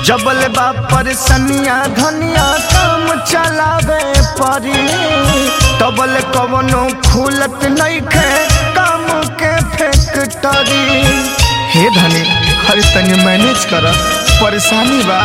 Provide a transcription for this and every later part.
जबल बा परसनिया धनिया काम चलावे परी तबल कवनो खुलत नइखे काम के फैक्टरी हे धनी हर तनी मैनेज कर परेशानी बा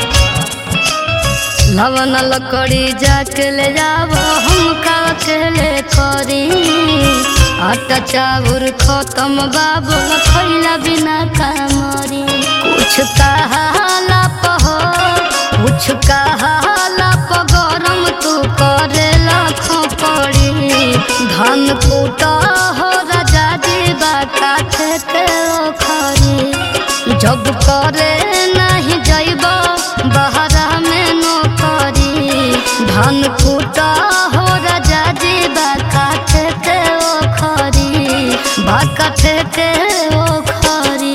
लवन लकड़ी जाके ले जाबो हम का अकेले करी आटा चाउर खत्म बाबू खैला बिना का मरी कुछ कहाला पहो कुछ कहाला प गरम तू करे लाखों पड़ी धान कूटा हो राजा जी बाका के खरी जब करे नहीं जइब बहरा में नौकरी धान कूटा हो राजा जी बाका के खरी बाका के खरी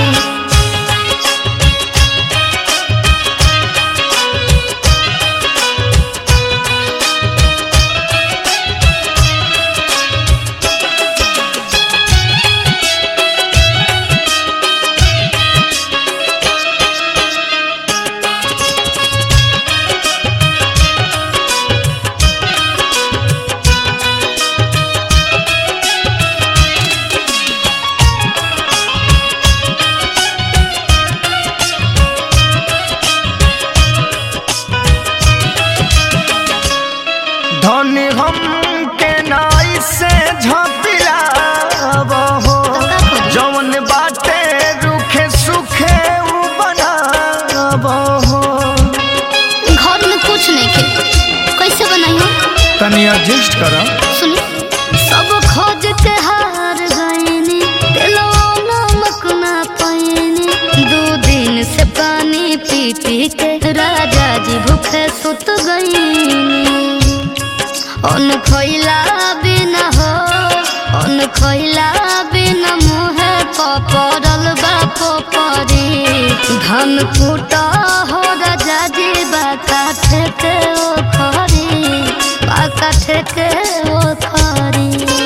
धनी हम के नाई से झपिला हो जवन बाटे रुखे सुखे उ बनाब हो घर में कुछ नहीं खे कैसे बनाई हो तनी एडजस्ट कर सुनी सब खोज के हार गईनी दिलो नमक ना पाईनी दो दिन से पानी पी पी के राजा जी भूखे सुत गईनी अन खैला बिना हो अन खैला बिना मुहे पपरल बाप परी धन कूटा हो राजा जी बाका ठेके ओ खरी बाका ठेके ओ खरी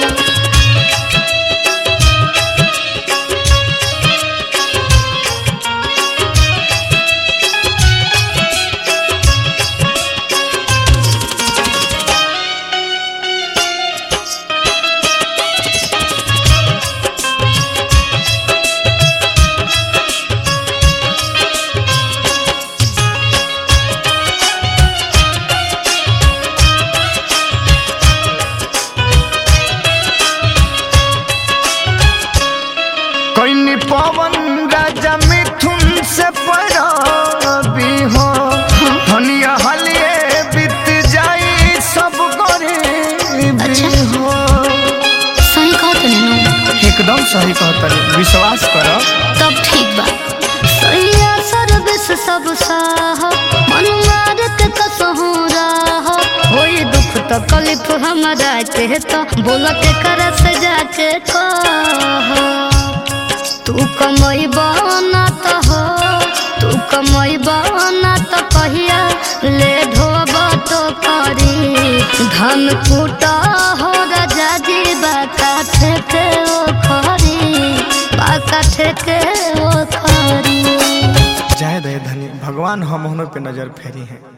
कैनी पवन राजा मिथुन से पराबी हो धनिया हलिए बीत जाई सब गरीबी अच्छा। हो सही कहत नहीं एकदम सही कहता विश्वास कर तब ठीक बा सैया सर्विस सब साह मन मारत कसहू राह होई दुख तकलीफ हमरा के तो बोल के कर से जाके कह तू कमई बना तो हो तू कमई बना तो कहिया ले ढोब तो करी धन कूटा हो राजा जी बाका ठेके ओ खरी बाका ठेके ओ खरी जय दे धनी भगवान हम पे नजर फेरी हैं